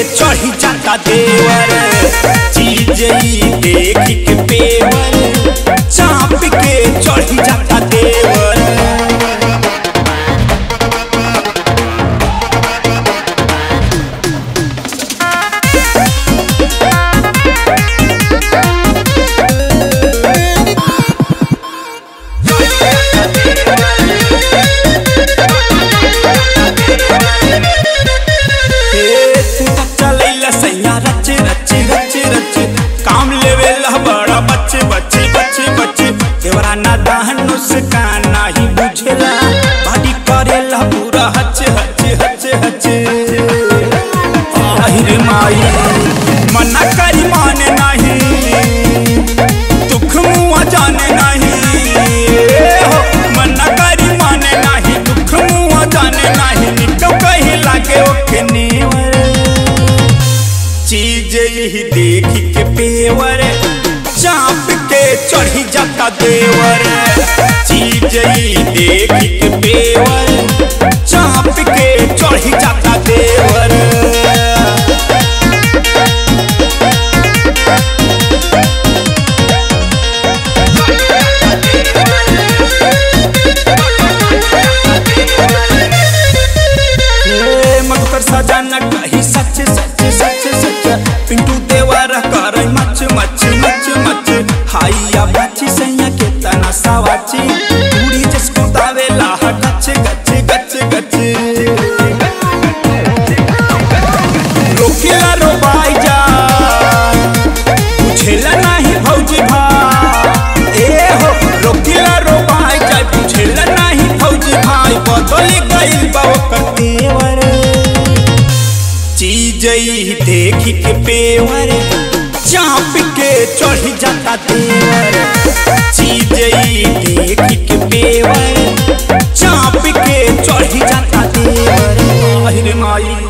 चढ़ी जाता देवर चीज ई देख के पेवर चाप के चढ़ी जाता देवर हे तू तो चलैला सैया रच रच रच रच काम लेवे ला बड़ा बच्चे बच्चे बच्चे बच्चे देवरा ना दाहन मुस्कान नाही बुझेला बाडी करेला पूरा हच हच हच हच आहिर माई मना करी माने नाही दुख मुआ जाने नहीं ए हो मना करी माने नहीं दुख मुआ जाने नहीं निकल कहीं लागे ओके नेवर चीज यही देख के पेवर चाप के चढ़ी जाता देवर चीज यही देख के पेवर चाप के चढ़ी जाता देवर हे मधुकर सजाना कही सच सच सच सच पिंटू देवारा कर मच मच मच मच हाइया बाची सैया के तना सावाची पूरी जिसको दावेला गच गच गच गच रोकेला रो बाई जा बुझेला नाही भौजी भा ए हो रोकेला रो बाई जा बुझेला नाही भौजी भाई बदल गइल बा ओकर तेवर चीज ई देख के पेवर चाप के चढ़ जाता तेवर चीज ई देख के पेवर चाप के चढ़ जाता तेवर आहिर माई